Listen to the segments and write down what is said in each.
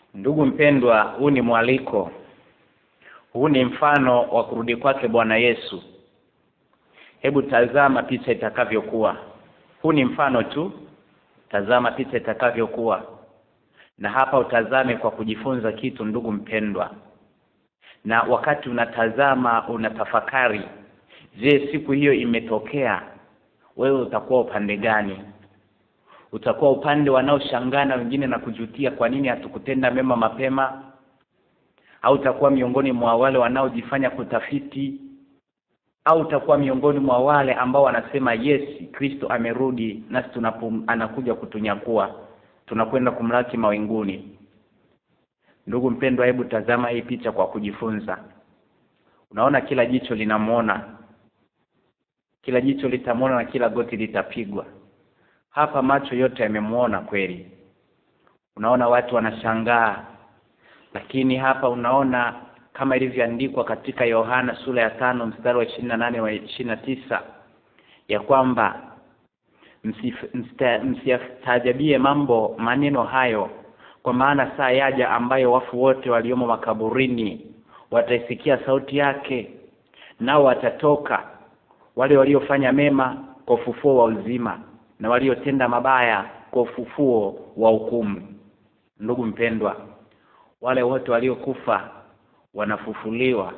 Ndugu mpendwa, huu ni mwaliko, huu ni mfano wa kurudi kwake Bwana Yesu. Hebu tazama picha itakavyokuwa. Huu ni mfano tu, tazama picha itakavyokuwa, na hapa utazame kwa kujifunza kitu, ndugu mpendwa. Na wakati unatazama, unatafakari, je, siku hiyo imetokea, wewe utakuwa upande gani? Utakuwa upande wanaoshangaa na wengine na kujutia kwa nini hatukutenda mema mapema, au utakuwa miongoni mwa wale wanaojifanya kutafiti, au utakuwa miongoni mwa wale ambao wanasema yes, Kristo amerudi nasi tunapum, anakuja kutunyakua, tunakwenda kumlaki mawinguni. Ndugu mpendwa, hebu tazama hii picha kwa kujifunza. Unaona, kila jicho linamwona, kila jicho litamwona na kila goti litapigwa. Hapa macho yote yamemwona kweli. Unaona watu wanashangaa, lakini hapa unaona kama ilivyoandikwa katika Yohana sura ya tano mstari wa ishirini na nane wa ishirini na tisa ya kwamba msiyastaajabie mambo maneno hayo, kwa maana saa yaja ambayo wafu wote waliomo makaburini wataisikia sauti yake, nao watatoka, wale waliofanya mema kwa ufufuo wa uzima na waliotenda mabaya kwa ufufuo wa hukumu. Ndugu mpendwa, wale wote waliokufa wanafufuliwa,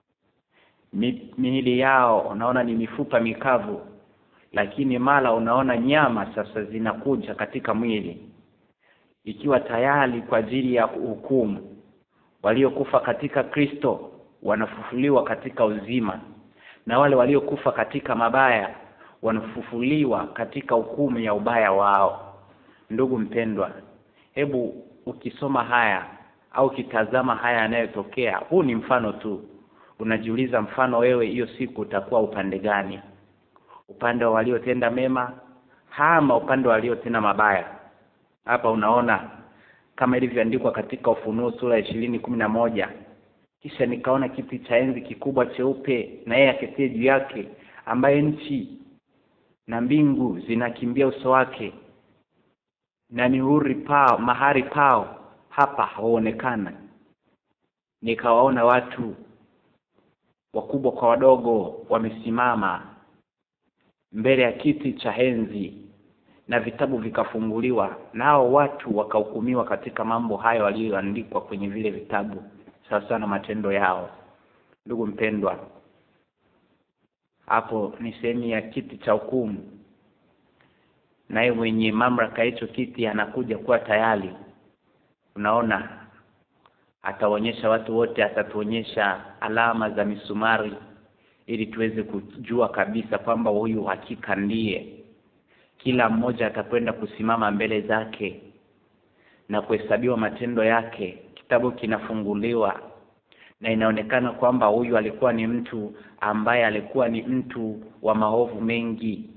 miili yao unaona ni mifupa mikavu, lakini mara unaona nyama sasa zinakuja katika mwili ikiwa tayari kwa ajili ya hukumu. Waliokufa katika Kristo wanafufuliwa katika uzima, na wale waliokufa katika mabaya wanafufuliwa katika hukumu ya ubaya wao. Ndugu mpendwa, hebu ukisoma haya au ukitazama haya yanayotokea, huu ni mfano tu. Unajiuliza, mfano wewe hiyo siku utakuwa upande gani? Upande wa waliotenda mema ama upande wa waliotenda mabaya? Hapa unaona kama ilivyoandikwa katika Ufunuo sura ya ishirini kumi na moja kisha nikaona kiti cha enzi kikubwa cheupe, na yeye aketie juu yake, ambaye nchi na mbingu zinakimbia uso wake, na mihuri pao mahali pao hapa hawaonekana. Nikawaona watu wakubwa kwa wadogo wamesimama mbele ya kiti cha enzi, na vitabu vikafunguliwa, nao watu wakahukumiwa katika mambo hayo waliyoandikwa kwenye vile vitabu, sawa sawa na matendo yao. Ndugu mpendwa, hapo ni sehemu ya kiti cha hukumu, naye mwenye mamlaka hicho kiti anakuja kuwa tayari. Unaona, ataonyesha watu wote, atatuonyesha alama za misumari ili tuweze kujua kabisa kwamba huyu hakika ndiye. Kila mmoja atakwenda kusimama mbele zake na kuhesabiwa matendo yake. Kitabu kinafunguliwa na inaonekana kwamba huyu alikuwa ni mtu ambaye alikuwa ni mtu wa maovu mengi,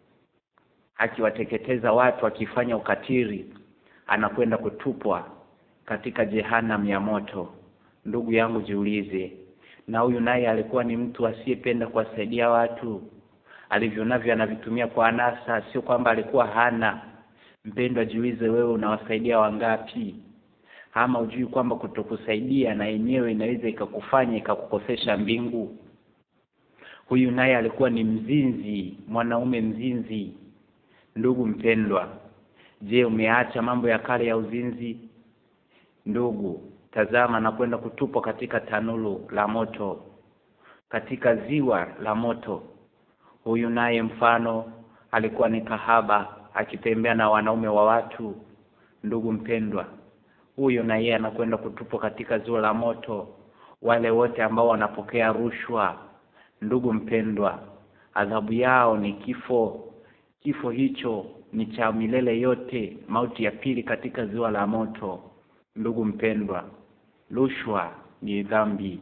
akiwateketeza watu, akifanya ukatili, anakwenda kutupwa katika jehanamu ya moto. Ndugu yangu, jiulize, na huyu naye alikuwa ni mtu asiyependa kuwasaidia watu, alivyo navyo anavitumia kwa anasa, sio kwamba alikuwa hana. Mpendwa, jiulize, wewe unawasaidia wangapi? Ama ujui kwamba kutokusaidia na yenyewe inaweza ikakufanya ikakukosesha mbingu? Huyu naye alikuwa ni mzinzi, mwanaume mzinzi. Ndugu mpendwa, je, umeacha mambo ya kale ya uzinzi? Ndugu, tazama na kwenda kutupwa katika tanuru la moto, katika ziwa la moto. Huyu naye mfano alikuwa ni kahaba, akitembea na wanaume wa watu. Ndugu mpendwa, huyo na yeye anakwenda kutupwa katika ziwa la moto. Wale wote ambao wanapokea rushwa, ndugu mpendwa, adhabu yao ni kifo. Kifo hicho ni cha milele yote, mauti ya pili katika ziwa la moto. Ndugu mpendwa, rushwa ni dhambi.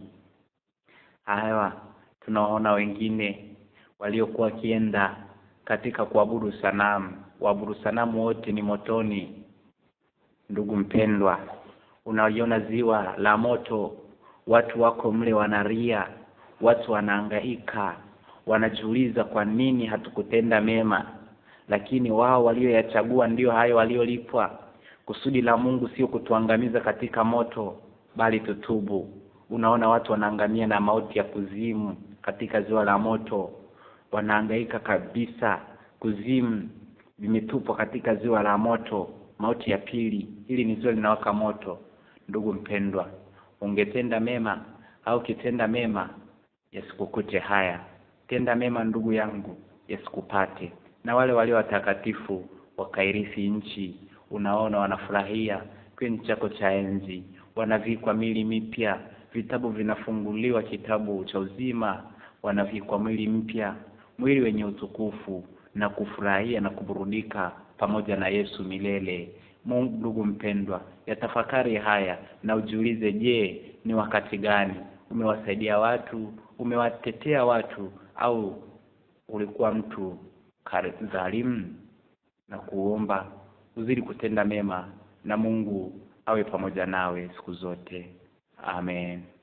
Haya, tunaona wengine waliokuwa wakienda katika kuabudu sanamu, waabudu sanamu wote ni motoni. Ndugu mpendwa, unaiona ziwa la moto, watu wako mle wanalia, watu wanahangaika, wanajiuliza kwa nini hatukutenda mema, lakini wao walioyachagua ndio hayo waliolipwa kusudi la Mungu sio kutuangamiza katika moto bali tutubu unaona watu wanaangamia na mauti ya kuzimu katika ziwa la moto wanahangaika kabisa kuzimu vimetupwa katika ziwa la moto mauti ya pili hili ni ziwa linawaka moto ndugu mpendwa ungetenda mema au kitenda mema yasikukute haya tenda mema ndugu yangu yasikupate na wale walio watakatifu wakairithi nchi unaona wanafurahia kwenye chako cha enzi wanavikwa mili mipya vitabu vinafunguliwa kitabu cha uzima wanavikwa mwili mpya mwili wenye utukufu na kufurahia na kuburudika pamoja na Yesu milele Mungu ndugu mpendwa yatafakari haya na ujiulize je ni wakati gani umewasaidia watu umewatetea watu au ulikuwa mtu dhalimu na kuomba uzidi kutenda mema na Mungu awe pamoja nawe siku zote amen